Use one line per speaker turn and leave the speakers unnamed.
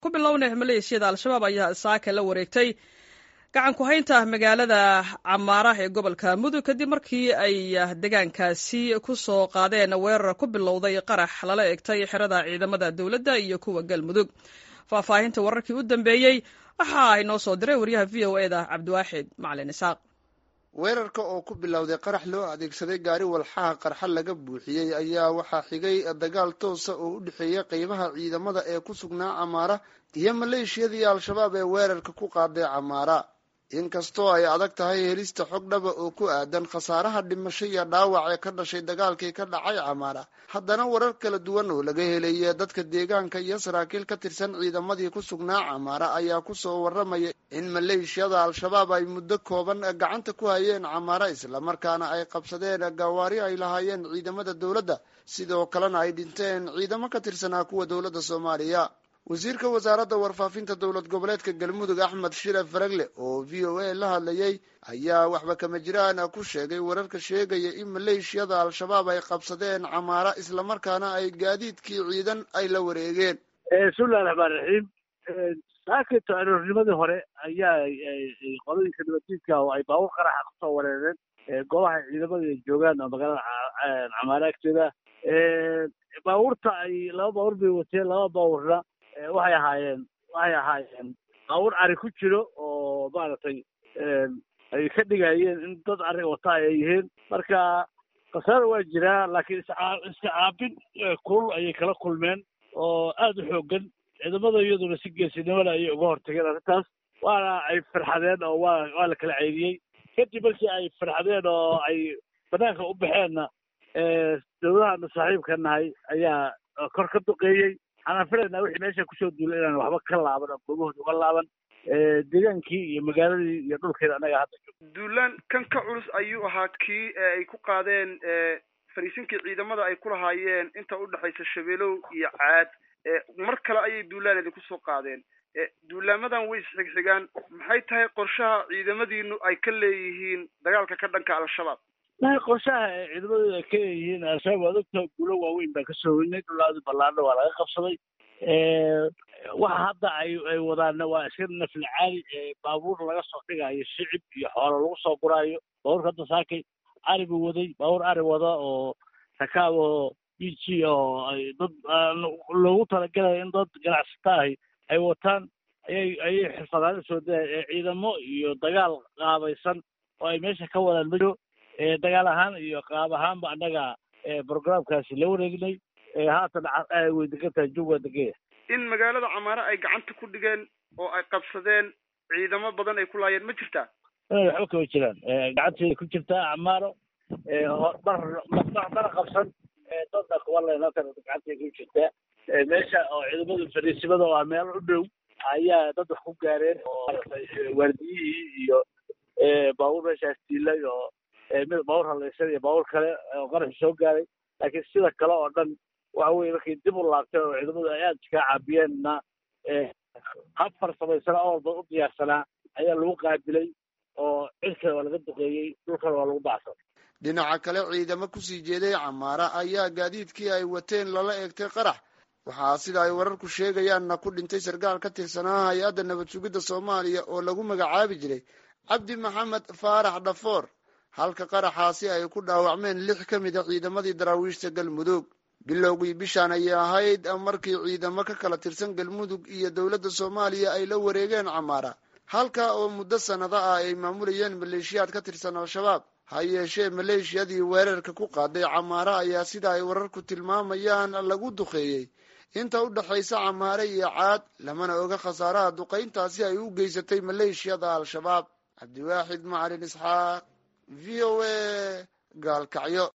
ku bilownay maleeshiyada al-shabaab ayaa saaka la wareegtay gacan ku haynta magaalada camaara ee gobolka mudug kadib markii ay deegaankaasi ku soo qaadeen weerar ku bilowday qarax lala egtay xerada ciidamada dowladda iyo kuwa galmudug faahfaahinta wararkii u dambeeyey waxa inoo soo diray wariyaha v o eda cabdiwaaxid macalin isaaq
weerarka oo ku bilowday qarax loo adeegsaday gaari walxaha qarxa laga buuxiyey ayaa waxaa xigay dagaal toosa oo u dhexeeya qeybaha ciidamada ee ku sugnaa camaara iyo maleeshiyadii al-shabaab ee weerarka ku qaaday camaara inkastoo ay adag tahay helista xog dhaba oo ku aadan khasaaraha dhimasho iyo dhaawac ee ka dhashay dagaalkii ka dhacay camaara haddana warar kala duwan oo laga helaya dadka deegaanka iyo saraakiil ka tirsan ciidamadii ku sugnaa camaara ayaa kusoo warramaya in maleeshiyada al-shabaab ay muddo kooban gacanta ku hayeen camaara islamarkaana ay qabsadeen gawaari ay lahaayeen ciidamada dowladda sidoo kalena ay dhinteen ciidamo ka tirsanaa kuwa dowladda soomaaliya wasiirka wasaaradda warfaafinta dowlad goboleedka galmudug axmed shire faragle oo v o a la hadlayay ayaa waxba kama jiraan ku sheegay wararka sheegaya in maleeshiyada al-shabaab ay qabsadeen camaara islamarkaana ay gaadiidkii ciidan ay la wareegeen
bismillahi raxmaan raxiim saakito aroornimadii hore ayaa qolooyinka nabadiidka oo ay baabuur qaraxa kusoo wareereen goobaha ciidamada ay joogaan oo magaalada camaara agteeda baabuurta ay laba baabuur bay wateen laba baabuurna waxay ahaayeen waxay ahaayeen baabuur ari ku jiro oo maaragtay ay ka dhigayeen in dad ari wata ay yihiin marka khasaara waa jiraa laakiin iscaa iska caabin kulul ayay kala kulmeen oo aada u xoogan ciidamada iyaduna si geesinimada ayay uga hortageen arrintaas waana ay farxadeen oo waa waa la kala ceydiyey kadib markii ay farxadeen oo ay banaanka u baxeenna dowladahaanu saaxiibka nahay ayaa kor ka duqeeyey waxaan filaynaa wixii meesha kusoo duulay inaan waxba ka laaban oo goobahooda uga laaban deegaankii iyo magaaladii iyo dhulkeeda annaga hadda joog
duulaan kan ka culus ayuu ahaa kii ay ku qaadeen fariisinkii ciidamada ay ku lahaayeen inta udhexaysa shabeelow iyo caad mar kale ayay duulaan idinku soo qaadeen duulaamadan way isxigxigaan maxay tahay qorshaha ciidamadiinu ay ka leeyihiin dagaalka ka dhanka al-shabaab
qorshaha ciidamadooda ay ka leeyihiin al-shabaab waad ogtaha guulo waaweyn baan ka soo weynay dhulaadi ballaadho waa laga qabsaday waxa hadda ay ay wadaanna waa iska nafli caali baabuur laga soo dhigayo shicib iyo xoolo lagu soo guraayo baabuurka hadda saakay ari buu waday baabuur ari wada oo rakaab oo b g oo ay dad loogu talagalayo in dad ganacsata ahi ay wataan ayay ayay xirfadaana soo daya ciidamo iyo dagaal qaabaysan oo ay meesha ka wadaan majo dagaal ahaan iyo qaab ahaanba annaga programkaasi la wareegnay haatan way degan tahay jug waa degaya
in magaalada camaare ay gacanta ku dhigeen oo ay qabsadeen ciidamo badan ay ku laayeen ma jirtaa
waxba kama jiraan gacanteeda ku jirtaa camaaro mar mana qabsan dadna kuwa leenatan gacanteeda ku jirtaa meesha oo ciidamada fariisimada oo ah meel u dhow ayaa dad wax ku gaareen oo maaragtay waardiyihii iyo baabuur meeshaas diilay oo mid baabuur halaysan iyo baabuur kale oo qaraxi soo gaaray laakiin sida kale oo dhan waxa weye markay dib u laabteen oo ciidamadu ay aada iskaga caabiyeenna hab farsamaysana oo walba u diyaarsanaa ayaa lagu qaabilay oo cirkana waa laga duqeeyey dhulkana waa lagu bacsan
dhinaca kale ciidamo kusii jeeday camaara ayaa gaadiidkii ay wateen lala eegtay qarax waxaa sida ay wararku sheegayaanna ku dhintay sarkaal ka tirsanaa hay-adda nabad sugidda soomaaliya oo lagu magacaabi jiray cabdi maxamed faarax dhafoor halka qaraxaasi ay ku dhaawacmeen lix ka mid a ciidamadii daraawiishta galmudug bilowgii bishaan ayay ahayd markii ciidamo ka kala tirsan galmudug iyo dowladda soomaaliya ay la wareegeen camaara halka oo muddo sannado ah ay maamulayeen maleeshiyaad ka tirsan al-shabaab ha yeeshee maleeshiyadii weerarka ku qaaday camaara ayaa sida ay wararku tilmaamayaan lagu duqeeyey inta u dhexaysa camaare iyo caad lamana oga khasaaraha duqayntaasi ay u geysatay maleeshiyada al-shabaab cabdiwaaxid macalin isxaaq v o a gaalkacyo